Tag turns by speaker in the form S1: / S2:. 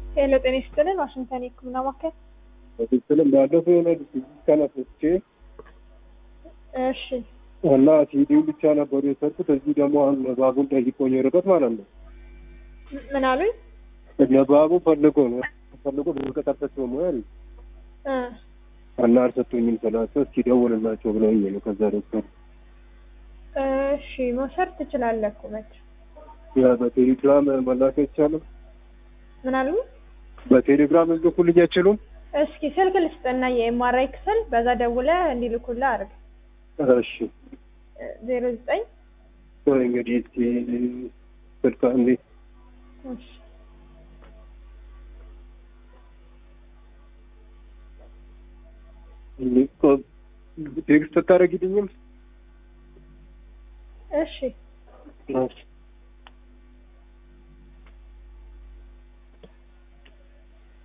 S1: ሄሎ ጤና ይስጥልን። ዋሽንግተን የህክምና ማዕከል።
S2: በትክክልም ባለፈው የሆነ ቀናት ወስጄ
S1: እሺ
S2: እና ሲዲው ብቻ ነበሩ የሰርኩት። እዚህ ደግሞ አሁን ነባቡን ጠይቆኝ ርቀት ማለት ነው።
S1: ምን አሉኝ?
S2: ነባቡ ፈልጎ ነው ፈልጎ በቀጠርበት በሙያ
S1: እ
S2: እና አልሰጡኝም ስላቸው እስኪ ደውልላቸው ብለውኝ ነው። ከዛ ዶክተር
S1: እሺ መውሰድ ትችላለህ እኮ መች
S2: ያ በቴሌግራም መላክ አይቻልም።
S1: ምን አሉ?
S2: በቴሌግራም ልኩልኝ አይችሉም?
S1: እስኪ ስልክ ልስጥና የኤምአርአይ ክፍል በዛ ደውለህ እንዲልኩልህ አድርግ።
S2: እሺ
S1: ዜሮ ዘጠኝ
S2: ቆይ እንግዲህ እስኪ ስልካ እንዴ
S1: እሺ
S2: ቴክስት ታደርጊልኝም?
S1: እሺ
S2: እሺ